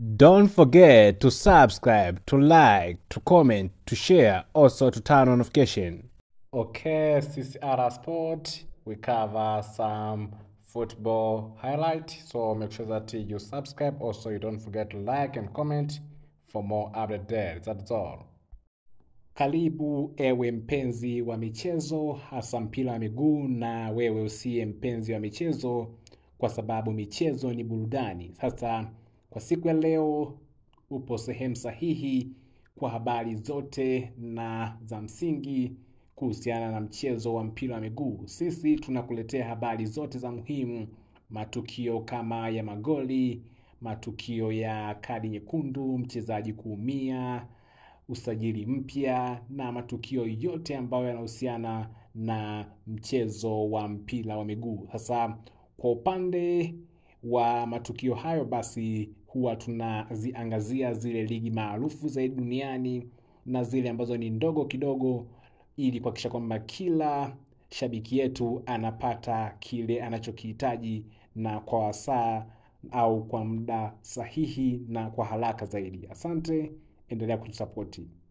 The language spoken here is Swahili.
Don't forget to subscribe, to like, to comment, to share, also to turn on notification. Okay, CCR Sport, we cover some football highlight. So make sure that you subscribe. Also, you don't forget to like and comment for more update there. That's all. Karibu ewe mpenzi wa michezo, hasa mpira wa miguu, na wewe usiye mpenzi wa michezo, kwa sababu michezo ni burudani. Sasa kwa siku ya leo upo sehemu sahihi kwa habari zote na za msingi kuhusiana na mchezo wa mpira wa miguu. Sisi tunakuletea habari zote za muhimu, matukio kama ya magoli, matukio ya kadi nyekundu, mchezaji kuumia, usajili mpya na matukio yote ambayo yanahusiana na mchezo wa mpira wa miguu. Sasa kwa upande wa matukio hayo, basi huwa tunaziangazia zile ligi maarufu zaidi duniani na zile ambazo ni ndogo kidogo, ili kuhakikisha kwamba kila shabiki yetu anapata kile anachokihitaji na kwa wasaa au kwa muda sahihi na kwa haraka zaidi. Asante, endelea kutusapoti.